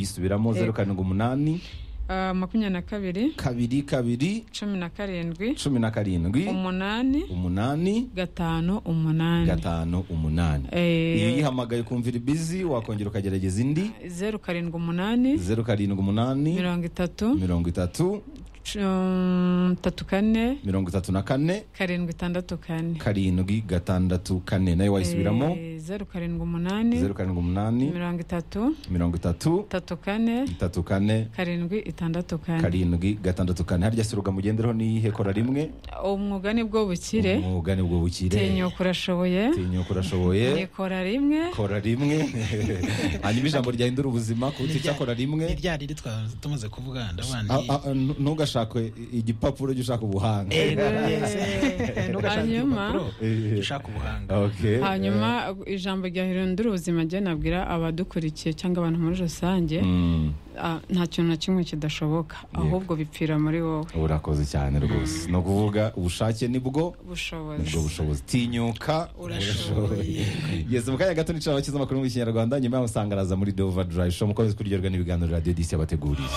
kuyisubiramo zeru karindwi umunani Ah, makumyabiri na kabiri kabiri kabiri cumi na karindwi cumi na karindwi umunani umunani gatanu umunani gatanu umunani iyo Eh, uyihamagaye ukumva iri bizi wakongera ukagerageza indi zeru karindwi umunani zeru karindwi umunani mirongo itatu mirongo itatu cu- tatu kane mirongo itatu na kane karindwi itandatu kane karindwi gatandatu kane nawe wayisubiramo Eh, zeru karindwi umunani zeru karindwi umunani mirongo itatu mirongo itatu tatu kane itatu kane karindwi itandatu kane karindwi gatandatu kane harya si uruga mugendereho n'iyihe kora rimwe umwuga ni bwo bukire umwuga ni bwo bukire tinyuka urashoboye tinyuka urashoboye nikora rimwe kora rimwe hanyuma ijambo ryahindura ubuzima ku buryo ucyakora ni rimwe rya riri twaba tumaze kuvuga Ah, ndabandi ah, ah, nu- ntugashake igipapuro jya ushaka ubuhanga hanyuma Eh, ushaka ubuhanga okay. hanyuma ijambo rya hirindura ubuzima ryo nabwira abadukurikiye cyangwa abantu muri rusange Mm, ah, nta kintu na kimwe kidashoboka ahubwo bipfira muri wowe urakoze cyane rwose ni ukuvuga ubushake nibwo ubushobozi ubwo bushobozi tinyuka urashoboye yesi mu kanya gato nicara abakize amakuru mu kinyarwanda nyuma yaho usanga araza muri dova durayi show mukomeze kuryoherwa n'ibiganiro radiyo disi yabateguriye